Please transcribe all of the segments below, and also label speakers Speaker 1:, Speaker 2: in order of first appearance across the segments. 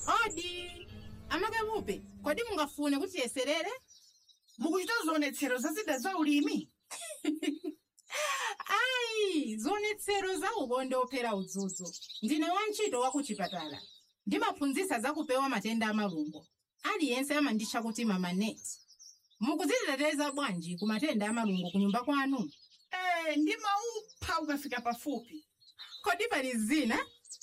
Speaker 1: odi amakapupe kodi mungafune kuti tiyeserere
Speaker 2: mukuchita zionetsero za zida za ulimi
Speaker 1: ayi zionetsero za ukonde ophera udzudzu ndine wantchito wa kuchipatala ndimaphunzitsa za kupewa matenda amalungo aliyense amanditcha kuti mama net mukudziteteza bwanji ku matenda amalungo ku nyumba kwanu
Speaker 2: eh ndimaupha ukafika pafupi
Speaker 1: kodi pali zina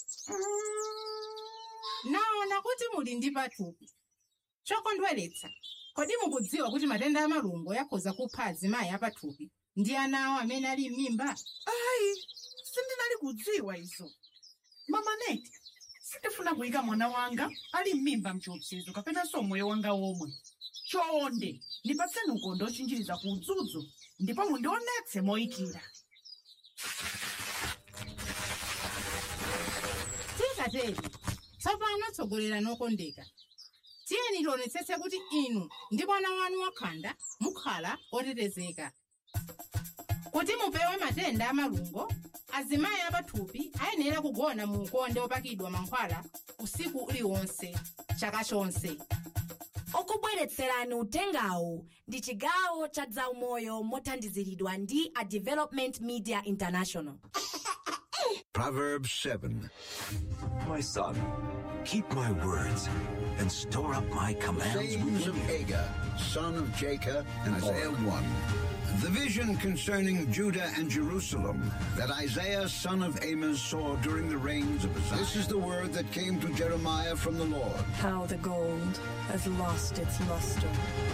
Speaker 1: naona kuti muli ndi pathupi chokondweretsa kodi mukudziwa kuti matenda amalungo akhoza kupha azimayi apathupi ndi ana awo amene ali m'mimba
Speaker 2: ayi sindinali kudziwa izo mama neti sindifuna kuyika mwana wanga ali m'mimba mchiopsezo kapenanso moyo wanga womwe chonde ndipatseni ukonde ochinjiriza ku udzudzu ndipo mundionetse moyikira
Speaker 1: tikateri tsopano tsogolera nokondeka tiyeni tionetsetse kuti inu ndi mwana wanu wakhanda mukhala otetezeka kuti mupewe matenda amalungo azimayi apathupi ayenera kugona mu ukonde opakidwa mankhwala usiku uliwonse chaka chonse
Speaker 3: okubweretserani utengawu ndi chigawo cha zaumoyo mothandiziridwa ndi a development media international
Speaker 4: Proverbs 7. My son, keep my words and store up my commands
Speaker 5: sayings of
Speaker 4: within you.
Speaker 5: Hagar, son of Jacob, and Isaiah 1. The vision concerning Judah and Jerusalem that Isaiah, son of Amos, saw during the reigns of Uzziah. This is the word that came to Jeremiah from the Lord.
Speaker 6: How the gold has lost its luster.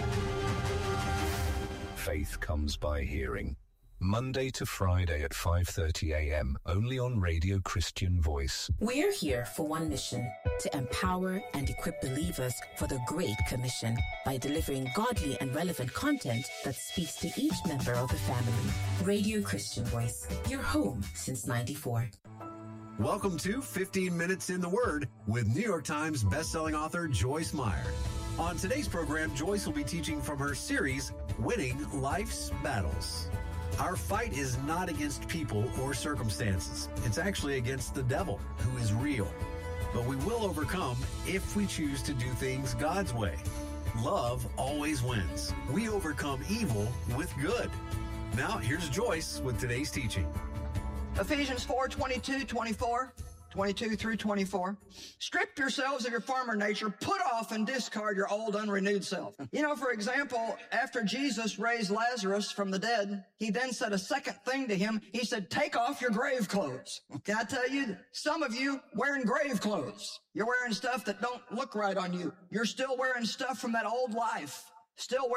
Speaker 7: Faith comes by hearing. Monday to Friday at 5:30 a.m. only on Radio Christian Voice.
Speaker 8: We're here for one mission to empower and equip believers for the Great Commission by delivering godly and relevant content that speaks to each member of the family. Radio Christian Voice, your home since 94.
Speaker 9: Welcome to 15 Minutes in the Word with New York Times bestselling author Joyce Meyer. On today's program, Joyce will be teaching from her series, Winning Life's Battles. Our fight is not against people or circumstances. It's actually against the devil, who is real. But we will overcome if we choose to do things God's way. Love always wins. We overcome evil with good. Now, here's Joyce with today's teaching.
Speaker 10: Ephesians 4 22, 24, 22 through 24. Strip yourselves of your former nature, put off and discard your old unrenewed self. You know, for example, after Jesus raised Lazarus from the dead, he then said a second thing to him. He said, take off your grave clothes. Can I tell you, some of you wearing grave clothes. You're wearing stuff that don't look right on you. You're still wearing stuff from that old life. Still